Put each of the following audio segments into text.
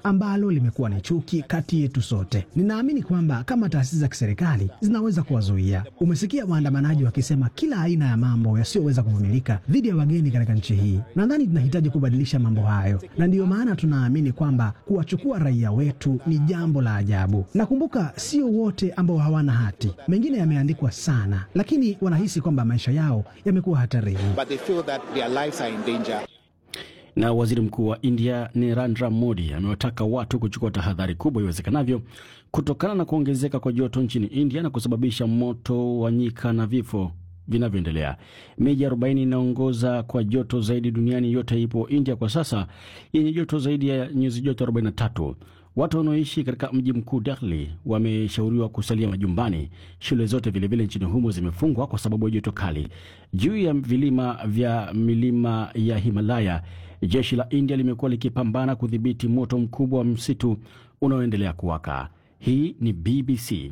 ambalo limekuwa ni chuki kati yetu sote. Ninaamini kwamba kama taasisi za kiserikali zinaweza kuwazuia. Umesikia waandamanaji wakisema kila aina ya mambo yasiyoweza kuvumilika dhidi ya wageni katika nchi hii. Nadhani tunahitaji kubadilisha mambo hayo, na ndiyo maana tunaamini kwamba kuwachukua raia wetu ni jambo la ajabu. Nakumbuka sio wote ambao hawana hati, mengine yameandikwa sana, lakini wanahisi kwamba maisha yao yamekuwa hatarini. but they feel that their lives are in danger. Na waziri mkuu wa India Narendra Modi amewataka watu kuchukua tahadhari kubwa iwezekanavyo kutokana na kuongezeka kwa joto nchini India na kusababisha moto wa nyika na vifo vinavyoendelea. Miji 40 inaongoza kwa joto zaidi duniani yote ipo India kwa sasa yenye joto zaidi ya nyuzi joto 43. Watu wanaoishi katika mji mkuu Delhi wameshauriwa kusalia majumbani. Shule zote vilevile nchini humo zimefungwa kwa sababu ya joto kali. Juu ya vilima vya milima ya Himalaya, jeshi la India limekuwa likipambana kudhibiti moto mkubwa wa msitu unaoendelea kuwaka. Hii ni BBC.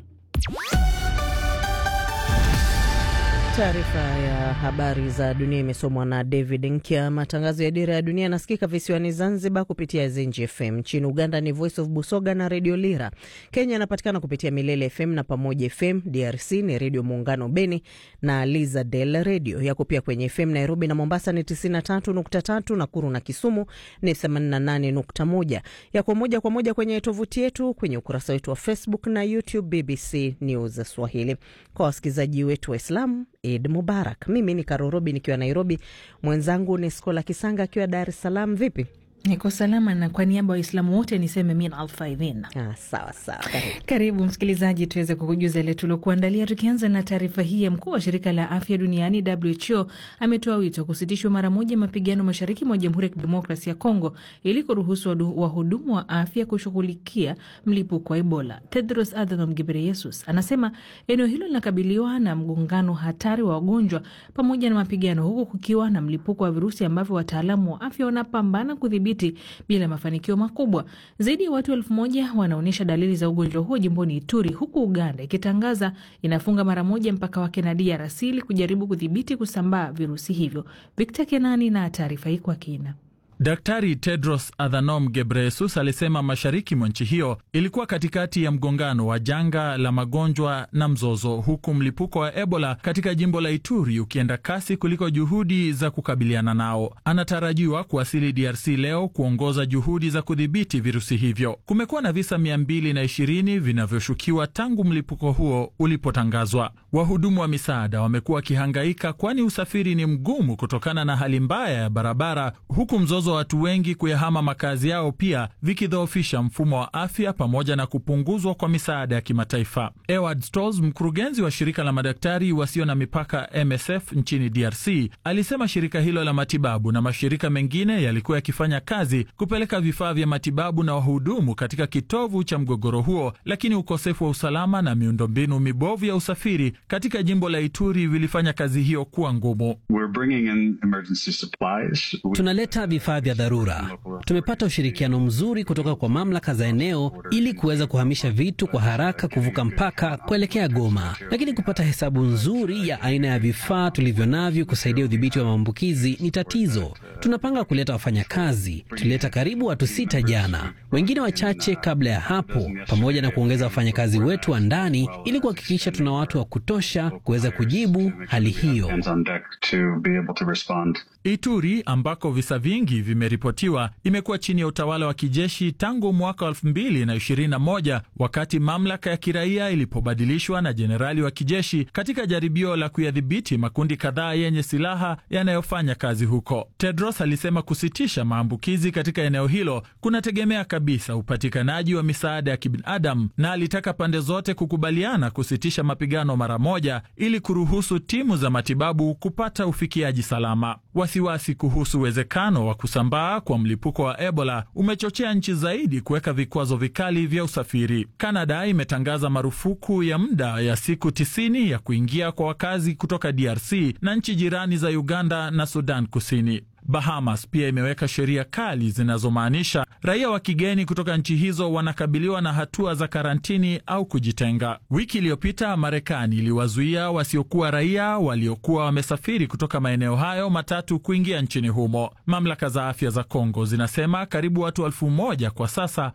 Taarifa ya habari za dunia imesomwa na David Nkya. Matangazo ya Dira ya Dunia yanasikika visiwani Zanzibar kupitia Zenji FM. Nchini Uganda ni Voice of Busoga na Redio Lira. Kenya inapatikana kupitia Milele FM na Pamoja FM. DRC ni Redio Muungano Beni na Liza Del Redio. Yako pia kwenye FM Nairobi na Mombasa ni 93.3, Nakuru na Kisumu ni 88.1. Yako moja kwa moja kwenye tovuti yetu, kwenye ukurasa wetu wa Facebook na YouTube BBC News Swahili. Kwa wasikilizaji wetu Waislamu, Eid Mubarak. Mimi ni Karorobi nikiwa Nairobi, mwenzangu ni Skola Kisanga akiwa Dar es Salaam. Vipi? Niko salama na kwa niaba ya Waislamu wote niseme min alfaidhin. Ah, sawa sawa, karibu. Karibu msikilizaji, tuweze kukujuza ile tuliokuandalia, tukianza na taarifa hii ya mkuu wa shirika la afya duniani WHO ametoa wito kusitishwa mara moja mapigano mashariki mwa Jamhuri ya Kidemokrasia ya Kongo ili kuruhusu wadu- wahudumu wa afya kushughulikia mlipuko wa Ebola. Tedros Adhanom Ghebreyesus anasema eneo hilo linakabiliwa na mgongano hatari wa wagonjwa pamoja na mapigano, huku kukiwa na mlipuko wa virusi ambavyo wataalamu wa afya wanapambana kudhibiti bila mafanikio makubwa. Zaidi ya watu elfu moja wanaonyesha dalili za ugonjwa huo jimboni Ituri, huku Uganda ikitangaza inafunga mara moja mpaka wake na DRC ili kujaribu kudhibiti kusambaa virusi hivyo. Victor Kenani na taarifa hii kwa kina. Daktari Tedros Adhanom Ghebreyesus alisema mashariki mwa nchi hiyo ilikuwa katikati ya mgongano wa janga la magonjwa na mzozo, huku mlipuko wa Ebola katika jimbo la Ituri ukienda kasi kuliko juhudi za kukabiliana nao. Anatarajiwa kuwasili DRC leo kuongoza juhudi za kudhibiti virusi hivyo. Kumekuwa na visa 220 vinavyoshukiwa tangu mlipuko huo ulipotangazwa. Wahudumu wa misaada wamekuwa wakihangaika, kwani usafiri ni mgumu kutokana na hali mbaya ya barabara, huku mzozo wa watu wengi kuyahama makazi yao pia vikidhoofisha mfumo wa afya pamoja na kupunguzwa kwa misaada ya kimataifa. Eward Stolz, mkurugenzi wa shirika la madaktari wasio na mipaka MSF nchini DRC, alisema shirika hilo la matibabu na mashirika mengine yalikuwa yakifanya kazi kupeleka vifaa vya matibabu na wahudumu katika kitovu cha mgogoro huo, lakini ukosefu wa usalama na miundombinu mibovu ya usafiri katika jimbo la Ituri vilifanya kazi hiyo kuwa ngumu. Tunaleta vifaa vya dharura. Tumepata ushirikiano mzuri kutoka kwa mamlaka za eneo ili kuweza kuhamisha vitu kwa haraka kuvuka mpaka kuelekea Goma, lakini kupata hesabu nzuri ya aina ya vifaa tulivyo navyo kusaidia udhibiti wa maambukizi ni tatizo. Tunapanga kuleta wafanyakazi. Tulileta karibu watu sita jana, wengine wachache kabla ya hapo, pamoja na kuongeza wafanyakazi wetu wa ndani ili kuhakikisha tuna watu wa kutosha kuweza kujibu hali hiyo. Ituri ambako visa vingi vimeripotiwa imekuwa chini ya utawala wa kijeshi tangu mwaka wa 2021 wakati mamlaka ya kiraia ilipobadilishwa na jenerali wa kijeshi katika jaribio la kuyadhibiti makundi kadhaa yenye silaha yanayofanya kazi huko. Tedros alisema kusitisha maambukizi katika eneo hilo kunategemea kabisa upatikanaji wa misaada ya kibinadamu, na alitaka pande zote kukubaliana kusitisha mapigano mara moja ili kuruhusu timu za matibabu kupata ufikiaji salama. Wasiwasi kuhusu uwezekano wa kusambaa kwa mlipuko wa Ebola umechochea nchi zaidi kuweka vikwazo vikali vya usafiri. Kanada imetangaza marufuku ya muda ya siku tisini ya kuingia kwa wakazi kutoka DRC na nchi jirani za Uganda na Sudan Kusini. Bahamas pia imeweka sheria kali zinazomaanisha raia wa kigeni kutoka nchi hizo wanakabiliwa na hatua za karantini au kujitenga. Wiki iliyopita Marekani iliwazuia wasiokuwa raia waliokuwa wamesafiri kutoka maeneo hayo matatu kuingia nchini humo. Mamlaka za afya za Kongo zinasema karibu watu elfu moja kwa sasa